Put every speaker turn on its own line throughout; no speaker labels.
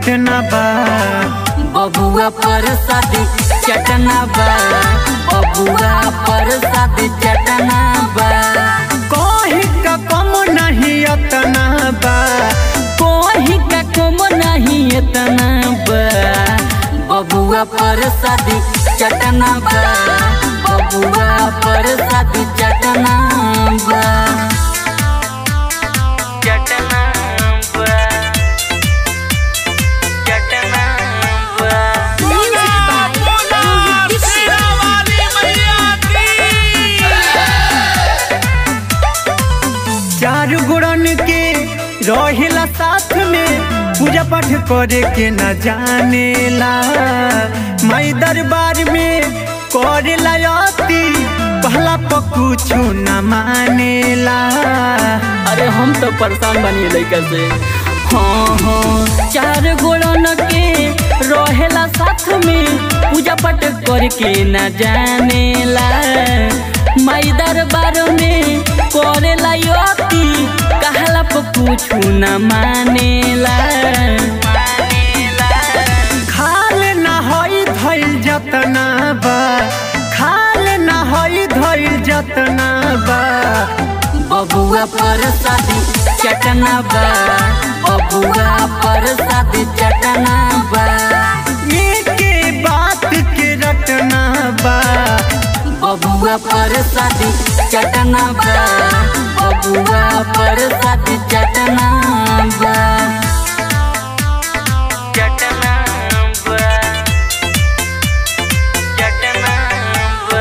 चटना बा
बबुआ पर शादी चटना बा बबुआ पर शादी चटना बा
कहीं का कम नहीं अतना बा
कोही का कम नहीं इतना बा बबुआ पर शादी चटना बा बबुआ पर शादी चटना बा चटना बा चटना बा
चार गुड़न के रहेला साथ में पूजा पाठ करे के न जानेला माई दरबार में करेला अति पहला पर कुछ न मानेला
अरे हम तो परेशान बनी लड़का से हाँ हाँ चार गोड़न के रहेला साथ में पूजा पाठ करके न जानेला माई दरबार में करेला अति कहला पर कुछ न मानेला
खाल न हई धइल जतना बा खाल न हई धइल जतना बा
बबुआ पर शादी चटना बा बबुआ पर शादी चटना बा
एके बात के रटना बा
बबुआ पर शादी चटना बा बबुआ पर शादी चटना बा चटना बा चटना बा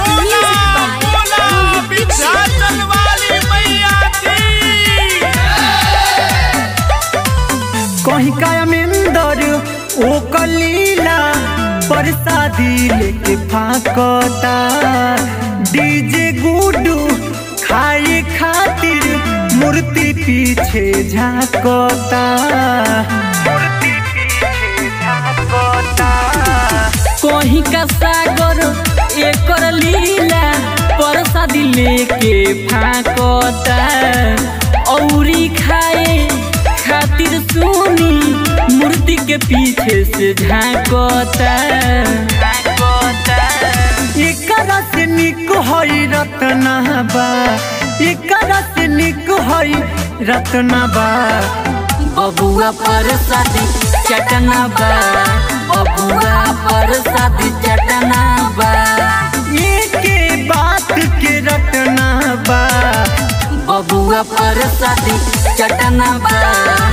कहीं का अमेंदर ओ कलीला परसादी लेके फाकता डीजे गुडू खाए खातिर मूर्ति पीछे झाकता मूर्ति पीछे झाकता
कोही का सागर एकर लीला परसादी लेके फाकता औरी खाए खातिर सुनी मूर्ति के पीछे से झांकता
एकरा से निक हई रत्ना बा एकरा से निक हई रत्ना बा
बबुआ पर शादी चटना बा बबुआ पर शादी चटना बा
एके बात के रटना बा
बबुआ पर शादी चटना बा